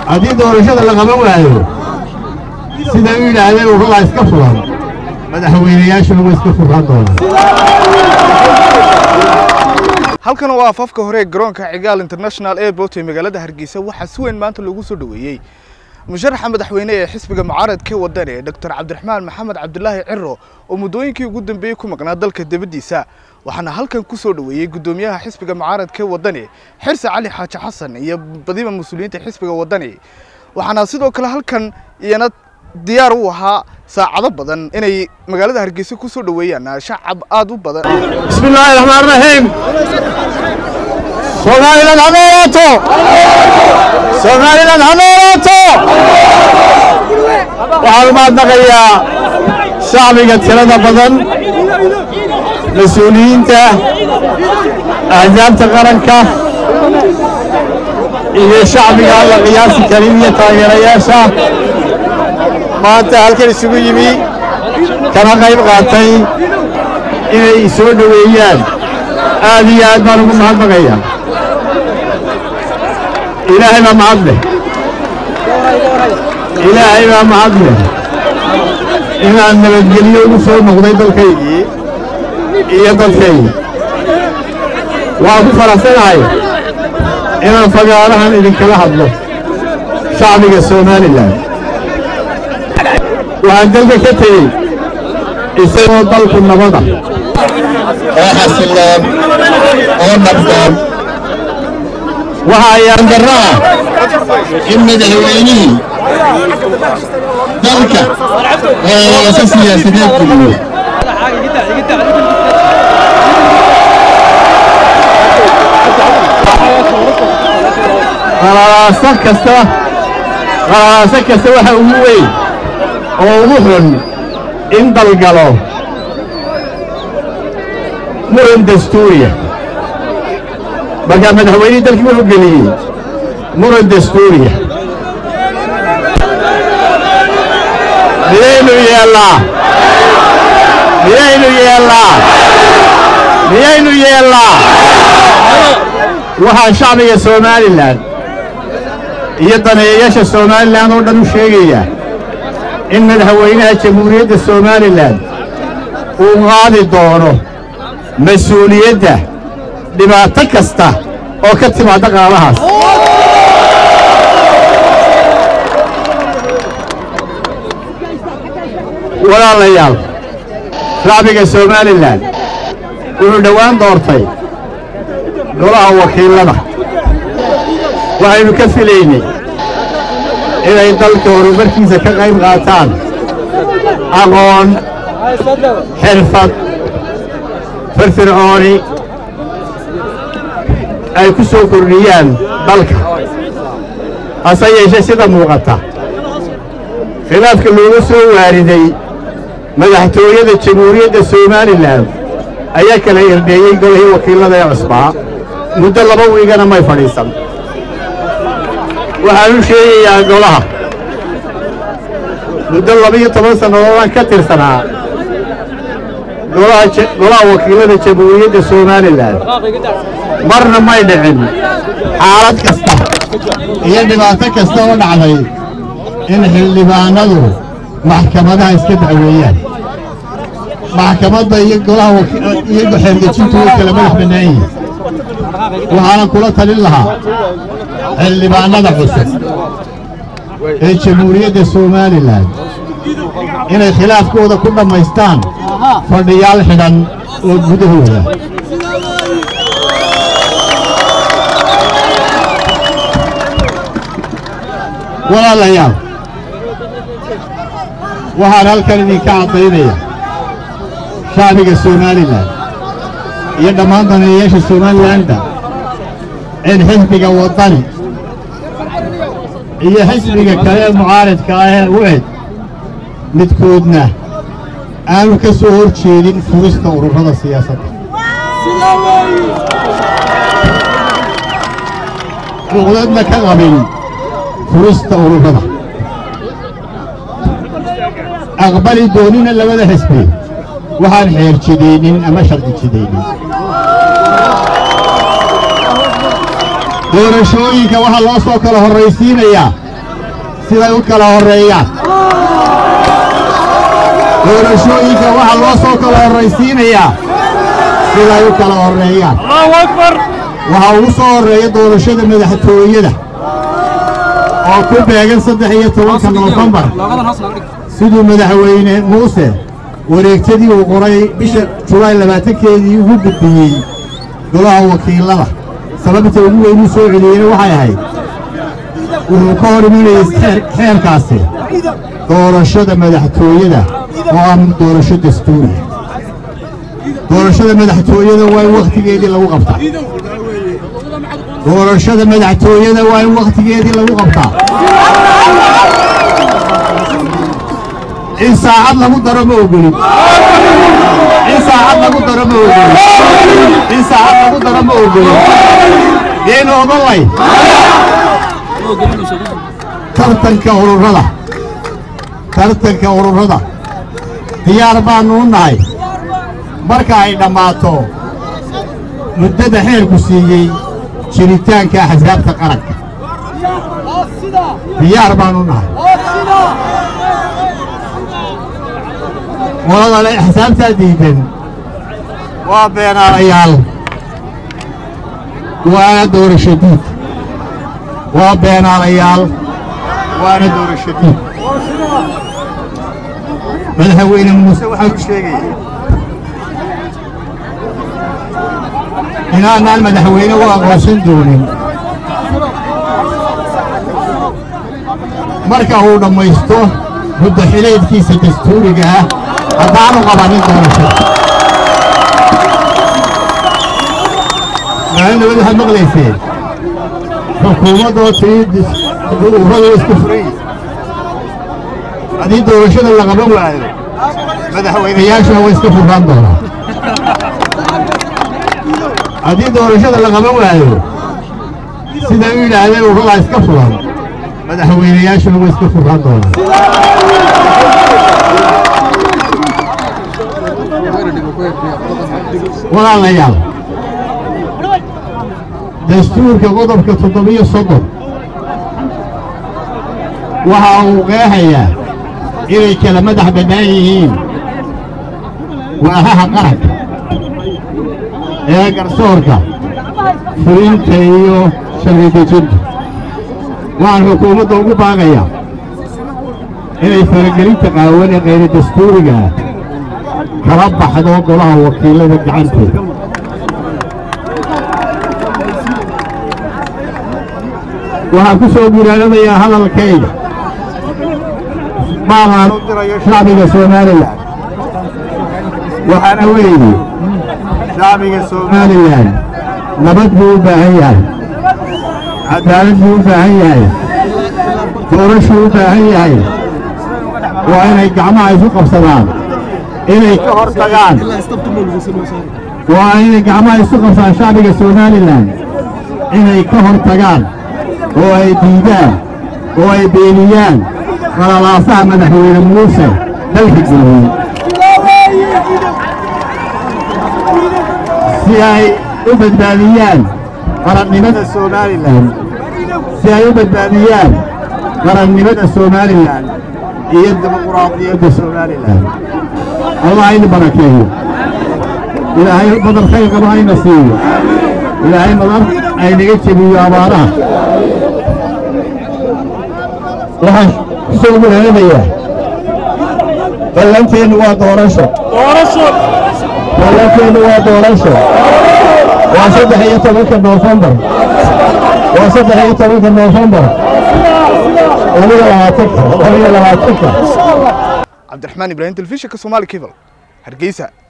haddii doorashada la qaban waayo sida u yidhaahdeen ururada iska furan madaxweynayaashuna way iska furran doonaan halkan waa afafka hore ee garoonka cigaal international airport ee magaalada hargeysa waxaa si weyn maanta loogu soo dhoweeyey musharaxa madaxweyne ee xisbiga mucaaradka wadani doctor cabdiraxmaan maxamed cabdulaahi ciro oo muddooyinkii ugu dambeeyey ku maqnaa dalka dibaddiisa waxaana halkan ku soo dhoweeyey guddoomiyaha xisbiga mucaaradka wadani xirse cali xaaji xasan iyo badiba mas-uuliyiinta xisbiga wadani waxaana sidoo kale halkan iyana diyaar u ahaa saacado badan inay magaalada hargeysa ku soo dhoweeyaan shacab aad u badan بسم الله الرحمن الرحيم سوماليلاند ha noolaato soomaaliland ha noolaato waxaan u mahadnaqayaa shacbiga tirada badan mas-uuliyiinta ahdaabta qaranka iyo shacbiga aan la qiyaasi karin iyo taageerayaasha maanta halkan isugu yimi kana qayb qaatay inay soo dhoweeyaan aad iyo aad baan ugu mahadnaqaya ilaahay baa mahad leh ilaahay baa mahad leh inaan nabadgelyo ugu soo noqday dalkaygii iyo dadkaygii waan ku faraxsanahay inaan fagaarahan idinkala hadlo shacbiga somalilan waxaan dalka ka tegey isagoo dalku nabada oo xasiloon oo nabdoon waxa ayaan darro ah in madaxweynihii dalka eesa siyaasadeed geliyo qalaalaaso kasta qalaalaaso kasta waxa ugu weyn oo ugu xun in dalgalo muran dastuuriya markaa madaxweynihii dalkii wuxuu geliyey muran dastuuriya miyaynu yeellaa miyaynu yeellaa miyaynu yeellaa waxaa shacbiga somalilan iyo daneeyayaasha somalilan oo dhan u sheegayaa in madaxweynaha jamhuuriyadda somalilan uu qaadi doono mas-uuliyadda dhibaato kasta oo ka timaadda qaadahaas walaalayaal shacbiga somalilan wuxuu dhowaan doortay golaha wakiilada waxaynu ka filaynay inay dalka horumarkiisa ka qayb qaataan aqoon xirfad firfircooni ay ku soo kordhiyaan dalka hase yeeshee sida muuqata khilaafka looga soo waariday madaxtooyada jamhuuriyadda somalilan ayaa kala irdheeyey golihii wakiillada ee cusbaa muddo laba wiigana may fadhiisan waxaan u sheegayaa golaha muddo laba-iyo toban sannadoodaan ka tirsanaa golaha wakiillada jamhuuriyadda somalilan marna may dhicin xaalad kasta iyo dhibaato kasta oo dhacday in xildhibaanadu maxkamadaha iska dacweeyaan maxkamadda iyo golaha iyo xeergejintu way kala madax bannaan yihiin waxaana kula talin lahaa xildhibaanada cusub ee jamhuuriyadda somalilan inay khilaafkooda ku dhammaystaan fadhiyaal xidhan oo gudahooda walaalayaal waxaan halkan idinka caddaynaya shacbiga somalilan iyo dhammaan daneeyayaasha somalilanda in xisbiga waddani iyo xisbiga kale ee mucaaradka ah ee u eg midkoodna aanu ka soo hor jeedin furista ururada siyaasadda cuqdadna ka qabin furista ururada aqbali doonina labada xisbi waxaan xeer jidaynin ama sharci jidaynin doorashooyinka waxaa loo soo kala horraysiinayaa siday u kala horreeyaan doorashooyinka waxaa loo soo kala horraysiinayaa siday u kala horreeyaan waxaa ugu soo horreeya doorashada madaxtooyada oo ku beegan saddex iyo tobanka noofembar siduu madaxweyne muuse wareegtadii uu qoray bisha julaay labaatankeedii ugu gudbiyey golaha wakiilada sababta ugu weynuu soo celiyeyna waxay ahayd wuxuu ka hor imanayay xeerkaasi doorashada madaxtooyada oo ah doorasho dastuuriya doorashada madaxtooyada waa in wakhtigeedii lagu qabtaa doorashada madaxtooyada waa in wakhtigeedii lagu qabtaa in saacad lagu daro ma ogolin in saacad lagu daro ma ogolin in saacad lagu daro ma ogolin yaynu odolay tartanka ururada tartanka ururada diyaar baannu u nahay marka ay dhammaato muddada xeerku siiyey jiritaanka axsaabta qaranka diyaar baannu nahay waladale axsaabtaa diidan waa beenaalayaal waana doorasho diid waa beenaalayaal waana doorasho diid madaxweyne muuse waxaan u sheegaya inaanaan madaxweyne u aqoonsan doonin marka uu dhammaysto muddo xileedkiisa dastuuriga ah haddaanu qabanin doorashada maalinabad waxaad maqlayseen xukuumaddoo tii ururadu isku furay haddii doorashada la qaban waayo madaxweynayaashuna way iska furraan doonaa haddii doorashada la qaban waayo siday u yidhaahdeen ururadaa iska furan madaxweynayaashuna way iska furraan doonaa walaalayaal dastuurka qodobka toddobiyo soddon waxa uu qeexayaa inay kala madax bannaan yihiin waahaha qaranka ee garsoorka fulinta iyo sharci dejinta waxaan xukuumadda ugu baaqayaa inay faragelinta qaawan ee kayra dastuuriga ah kala baxdo golaha wakiilada gacantooda waxaan ku soo guuraanadayaa hadalkayga maalaan u dirayo shacbiga somalilan waxaana weeye shacbiga somalilan nabad buu u baahan yahay cadaalad buu u baahan yahay doorashuu u baahan yahay waa inay gacmaha isu qabsadaan inay ka hor tagaan waa inay gacmaha isu qabsadaan shacbiga somalilan inay ka hor tagaan oo ay diidaan oo ay beeniyaan qalalaasaha madaxweyne muuse dalka geliyey si ay u badbaadiyaan qarannimada somalilan si ay u badbaadiyaan qarannimada somalilan iyo dimuquraadiyadda somalilan allah hayna barakeeyo ilaahay badar khayr qaba hayna siiyo ilaahay madar aynaga jebiyo abaaraha waxaan ku soo gureeranayaa ballanteennu waa doorasho ballanteennu waa doorasho waa saddex iyo tobanka noofembar waa saddex iyo tobanka noofembar labiyo labaatanka labiyo labaatanka cabdiraxmaan ibraahim telefishinka somaali cable hargeysa